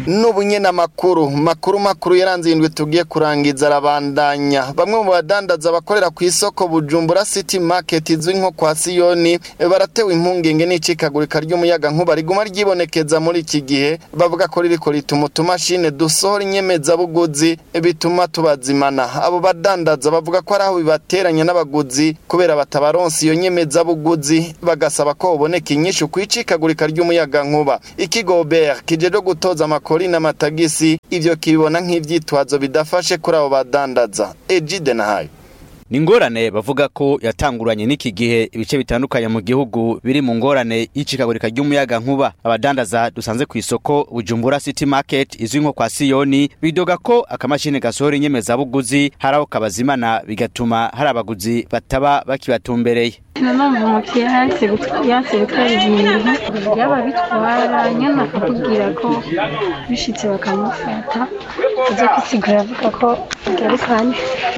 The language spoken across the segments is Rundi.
n'ubunyene amakuru makuru makuru yaranze indwi tugiye kurangiza arabandanya bamwe mu badandaza bakorera ku isoko Bujumbura City Market izwi nko kwa Siyoni baratewe impungenge n'icikagurika ry'umuyaga nkuba riguma ryibonekeza muri iki gihe bavuga ko ririko rituma utumashine dusohora inyemezabuguzi bituma tubazimana abo badandaza bavuga ko ari aho bibateranya n'abaguzi kubera batabaronsa iyo nyemezabuguzi bagasaba ko boboneka inyishu kw'icikagurika ry'umuyaga nkuba ikigo BER kijeje gutoza amakori n'amatagisi ivyo kibibona nk'ivyitwazo bidafashe kuri abo badandaza Ejide nahayo ni ingorane bavuga ko yatanguranye n'iki gihe ibice bitandukanye mu gihugu biri mu ngorane y'icikagurika ry'umuyaga nkuba abadandaza dusanze ku isoko bujumbura city market izwi nko kwa siyoni bidoga ko akamashini gasohora inyemezabuguzi hari aho kabazimana bigatuma hari abaguzi bataba bakibatumbereye nanumva umukiriya yanse gutwara ibintu yaba bitwara nyine akakubwira ko bishitse bakamufata aza kwisigura avuga ko agarukanye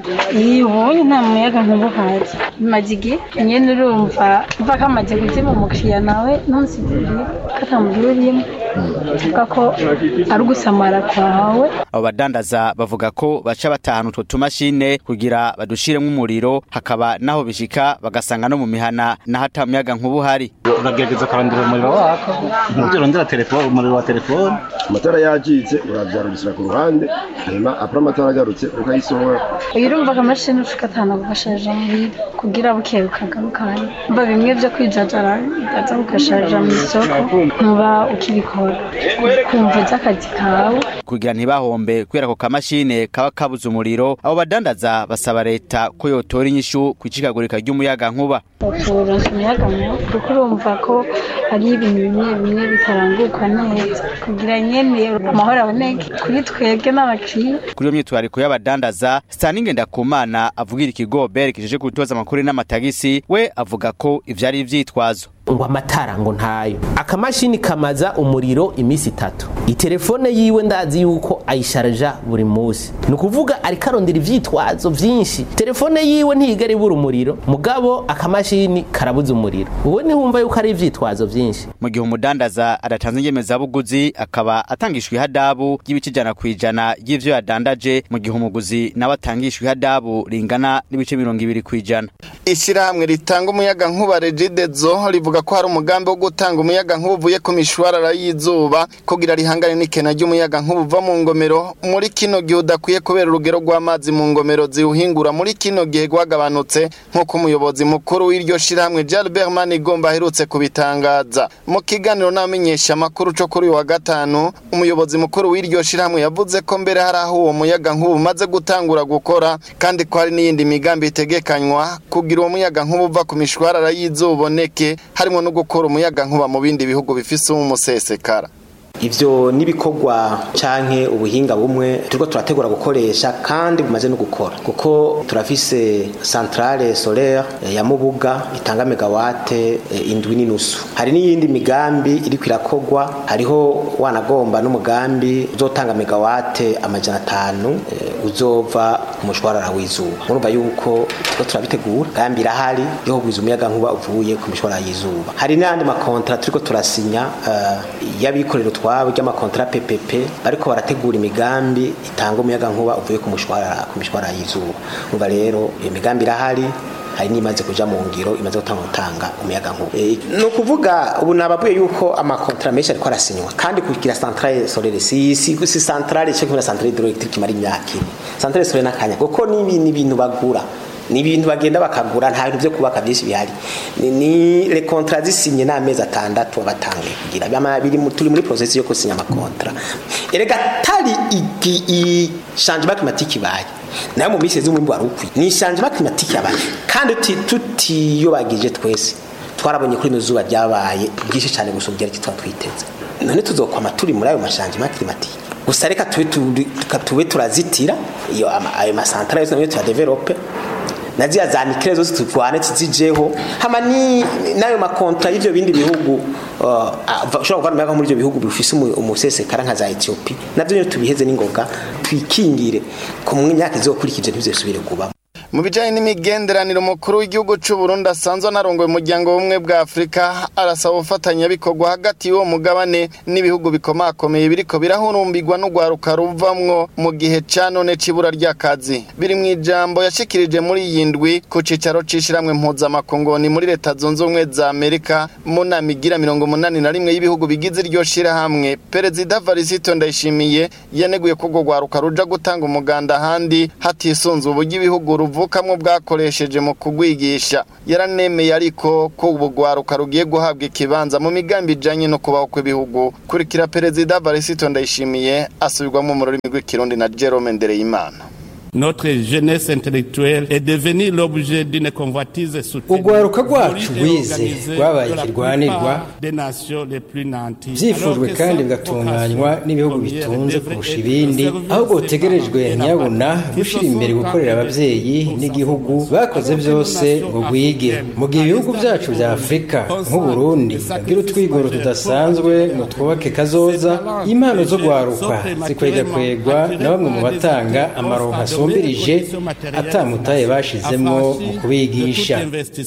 iyo ubonye nta muyaga nkuba uhazi bimaze igihe nyine urumva mva kamaze kuzima umukiriya nawe ntusigurire ko atamugira urimo uvuga ko ari ugusamara kwawe abo badandaza bavuga ko baca batahana utwo tumashine kugira badushiremo umuriro hakaba naho bishika bagasanga no mu mihana n'ahata muyaga nkuba uhari uragerageza kurondera umuriro wako ntibyo urondera telefone umuriro wa telefone amatara yacitse urabyarubisira ku ruhande hanyuma apura amatara agarutse ukayisohora iyo urumva akamashini ushika atanu gugasharija muri kugira buke bukagarukanye mba bimwe byo kwijajara ugaza bugasharija mu isoko ntuba ukibikora kumva uzi akazi kawe kugira ntibahombe kubera ko kamashine kaba kabuze umuriro abo badandaza basaba leta ko yotora inyishu ku icikagurika ry'umuyaga nkuba turonse umuyaga nkuba kuko urumva ko hari ibintu bimwe bimwe bitaranguka neza kugira nyene amahoro aboneke kuri twebwe n'abakiriya kuri iyo myitwariko y'abadandaza Staninge Ndakumana avugira ikigo BER kijeje gutoza amakuru n'amatagisi we avuga ko ivyari ivyitwazo ngo amatara ngo ntayo akamashini kamaza umuriro iminsi itatu itelefone yiwe ndazi yuko ayisharja buri munsi ni ukuvuga ariko arondera ivyitwazo vyinshi telefone yiwe ntigera ibura umuriro mugabo akamashini karabuza umuriro ubu nihumva yuko ari ivyitwazo vyinshi mu gihe umudandaza adatanze inyemezabuguzi akaba atangishwa ihadabu ry'ibice ijana ku ijana ry'ivyo yadandaje mu gihe umuguzi nawe atangishwa ihadabu ringana n'ibice mirongo ibiri ku ijana ishyirahamwe ritanga umuyaga nkuba regidezo rivuga ko hari umugambi wo gutanga umuyaga nkuba uvuye ku mishwarara y'izuba kugira rihangane n'ikena ry'umuyaga nkuba uva mu ngomero muri kino gihe udakwiye kubera urugero rw'amazi mu ngomero ziwuhingura muri kino gihe rwagabanutse nk'uko umuyobozi mukuru w'iryo shyirahamwe Jalbert Manigomba aherutse kubitangaza mu kiganiro n'amenyesha amakuru cyo kuri uyu wa gatanu umuyobozi mukuru w'iryo shyirahamwe yavuze ko mbere hari aho uwo muyaga nkuba umaze gutangura gukora kandi ko hari n'iyindi migambi itegekanywa kugira uwo muyaga nkuba uva ku mishwarara y'izuba uboneke harimo no gukora umuyaga nkuba mu bindi bihugu bifise umusesekara ivyo nibikorwa canke ubuhinga bumwe turiko turategura gukoresha kandi bumaze no gukora kuko turafise centrale solaire ya Mubuga itanga megawate indwi n'inusu hari n'iyindi migambi iri kwirakorwa hariho wanagomba n'umugambi uzotanga megawate amajana atanu uzova ku mushwarara w'izuba murumva yuko turiko turabitegura gambi irahari yo kugwiza umuyaga nkuba uvuye ku mishwarara y'izuba hari n'andi makontra turiko turasinya uh, y'abikorera twabo ry'amakontra PPP bariko barategura imigambi itanga umuyaga nkuba uvuye ku mushwarara ku mishwarara y'izuba umva rero iyo migambi irahari hari n'imaze kuja mu ngiro imaze gutanga gutanga umuyaga nkuba e, ni ukuvuga ubu nababuye yuko amakontra menshi ariko arasinywa kandi kugira centrale solaire si si, si centrale cyo kugira centrale hydroelectrique mari imyaka ine centrale solaire nakanya kuko ni ibintu bagura ni ibintu bagenda bakagura nta bintu byo kubaka byinshi bihari ni, ni le contrat zisinye n'amezi atandatu abatangiye kugira byama biri turi muri process yo kusinya amakontra erega tari iki i changement climatique baye nayo mu minsi z'umwimbu wari ukwiye ni changement climatique yabaye kandi tutiyobagije twese twarabonye kuri zuba ryabaye byinshi cyane gusumbya icyo twiteze none tuzokwama turi muri ayo mashangement climatique gusa reka tube turazitira iyo ayo masantara yose nayo tuyadevelope na ziriya za nikire zose turwane tuzijeho hama ni nayo makontra y'ivyo bindi bihugu ushobora kuvana umuyaga muri ivyo bihugu bifise umusesekara nka za Ethiopia navyo nyene tubiheze n'ingoga twikingire ku myaka izokurikije ntibizosubire kuba mu bijanye n'imigenderanire umukuru w'igihugu c'u Burundi asanzwe anarongoye umuryango w'ubumwe bwa Afurika arasaba ubufatanyabikorwa hagati y'uwo mugabane n'ibihugu bikomakomeye biriko birahurumbirwa n'urwaruka ruvamwo mu gihe ca none c'ibura ry'akazi biri mu ijambo yashikirije muri iyi ndwi ku cicaro c'ishiramwe mpuzamakongoni muri leta zunze ubumwe za Amerika mu nama igira mirongo umunani na rimwe y'ibihugu bigize iryo shirahamwe perezida Varisito Ndayishimiye yaneguye ko urwo rwaruka ruja gutanga umuganda ahandi hatisunze uburyo ibihugu ruvukamwo bwakoresheje mu kugwigisha yaranemeye ariko ko ubu rwaruka rugiye guhabwa ikibanza mu migambi ijanye no kubaho kw'ibihugu kurikira perezida Varisito Ndayishimiye asubirwamo mu rurimi rw'ikirundi na Jerome Ndereyimana Notre jeunesse intellectuelle est devenue l'objet d'une convoitise soutenue. Urwaruka rwacu rwize rwabaye ikirwanirwa byifujwe kandi bigatunganywa n'ibihugu bitunze kurusha ibindi ahubwo butegerejwe nyabuna gushyira imbere gukorera ababyeyi n'igihugu bakoze byose ngo rwige mu gihe ibihugu byacu bya afurika nk'uburundi bwira utwigoro tudasanzwe ngo twubake kazoza impano zo rwaruka zikwegakwegwa na bamwe mu batanga amaronka asumbirije atamutaye bashizemo mu kubigisha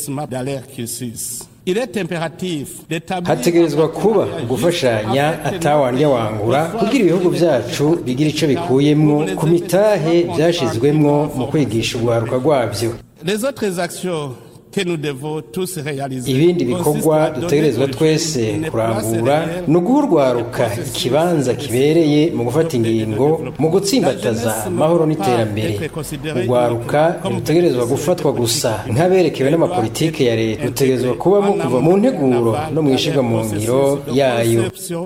hategerezwa kuba gufashanya atawandya wangura kugira ibihugu byacu bigira icyo bikuyemwo ku mitahe byashizwemwo mu kwigisha urwaruka rwabyo ibindi bikorwa dutegerezwa twese kurangura ni uguhurwaruka ikibanza kibereye mu gufata ingingo mu gutsimbataza amahoro n'iterambere urwaruka ntirutegerezwa gufatwa gusa nk'aberekewe n'amapolitike ya leta rutegerezwa kubamo kuva mu nteguro no mu ishyirwa mu ngiro yayo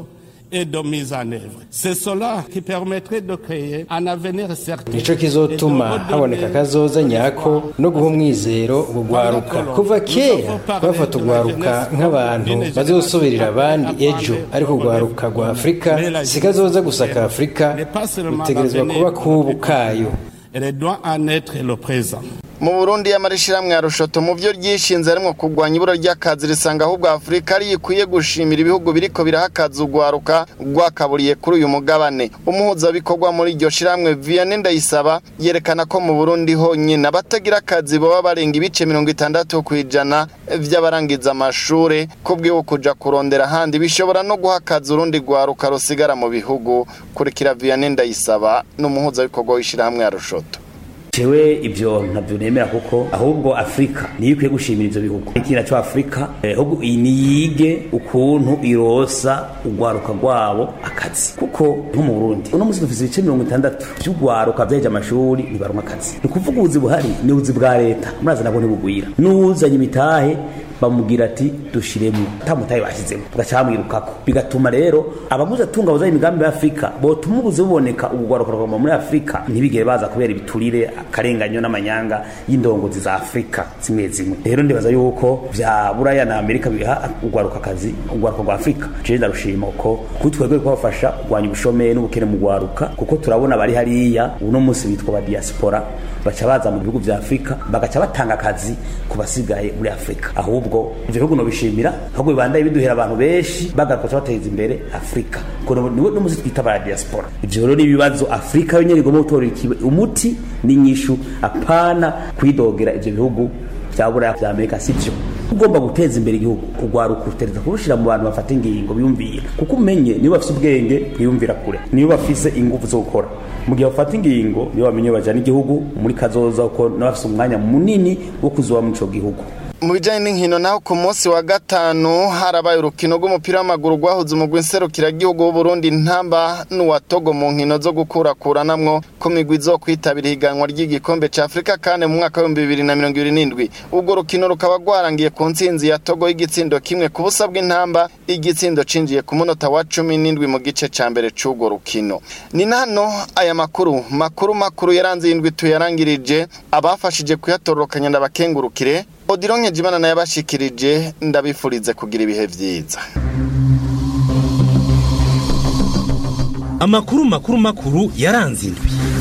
et de mise en œuvre. C'est cela qui permettrait de créer un avenir certain. nico kizotuma haboneka kazoza nyako no guha umwizero urwaruka kuva kera bafata urwaruka nk'abantu bazosubirira abandi ejo ariko urwaruka rwa afurika si kazoza gusa ka afurika rutegerezwa kuba kubu kayo Elle doit en être le présent. mu burundi y'amarishirahamwe ya rushoto mu byo ryishinze harimwo kurwanya ibura ry'akazi risanga ahubwo afurika ari ikwiye gushimira ibihugu biriko birahakaza urwaruka rwakaburiye kuri uyu mugabane umuhuzabikorwa muri iryo shirahamwe vianney ndayisaba yerekana ko mu burundi honyine abatagira akazi baba barenga ibice mirongo itandatu ku ijana vy'abarangiza amashure kubwiwe kuja kurondera ahandi bishobora no guha akazi urundi rwaruka rusigara mu bihugu kurikira vianney ndayisaba n'umuhuzabikorwa w'ishirahamwe ya rushoto jewe ibyo ntabyo nemera kuko ahubwo afurika niyo ikwiye gushimira ibyo bihugu ikintu cyo afurika ahubwo niyige ukuntu irosa urwaruka rwabo akazi kuko nko mu burundi uno munsi dufite ibice mirongo itandatu by'urwaruka byaheje amashuri ntibaronka akazi ni ukuvuga ubuzi buhari ni ubuzi bwa leta murazi nabwo ntibugwira n'uzanye imitahe bamubwira ati dushiremo tamutaye bashyizemo tugaca bamwirukako bigatuma rero abaguze atunga bazaye imigambi ya Afrika botuma ubuze buboneka ubugwaruka rwama muri Afrika ntibigere baza kubera ibiturire akarenganyo n'amanyanga y'indongozi za Afrika zimwe zimwe rero ndibaza yuko vya Buraya na Amerika biha ugwaruka kazi ugwaruka rwa Afrika je ndarushima uko kutwegwe kubafasha kugwanya ubushomeri n'ubukene mu gwaruka kuko turabona bari hariya uno munsi bitwa ba diaspora baca baza mu bihugu vya Afrika bagaca batanga akazi ku basigaye muri Afrika ahubwo ivyo bihugu no bishimira ahubwo bibandaye biduhera abantu benshi bagakoca bateza imbere Afrika kuko niwe no muzi twita ba diaspora ivyo rero ni ibibazo Afrika yonyene igomba gutora umuti n'inyishu apana kwidogera ivyo bihugu vya Buraya vya Amerika sivyo ugomba guteza imbere igihugu ugwaruka utereza kurushira mu bantu bafata ingingo biyumvira kuko umenye niba bafise ubwenge bwiyumvira kure niba bafise ingufu zo gukora mu gihe bafata ingingo niba bamenye bajana igihugu muri kazoza uko n'abafise umwanya munini wo kuzoba muri ico gihugu mu bijyanye n'inkino naho ku munsi wa gatanu harabaye urukino rw'umupira w'amaguru rwahuze umugwi nserukiragihugu w'uburundi ntamba n'uwa togo mu nkino zo gukurakuranamwo ku migwi zo kwitabira ihiganwa ry'igikombe cya afurika kandi mu mwaka w'ibihumbi bibiri na mirongo ibiri n'indwi urwo rukino rukaba rwarangiye ku ntsinzi ya togo y'igitsindo kimwe ku busa bw'intamba igitsindo cinjiye ku munota wa cumi n'indwi mu gice cya mbere cy'urwo rukino ni nano aya makuru makuru makuru yaranze iyi ndwi tuyarangirije abafashije kuyatororokanya ndabakengurukire odironke jimana nayo yabashikirije ndabifurize kugira ibihe byiza amakuru makuru makuru yaranze indwi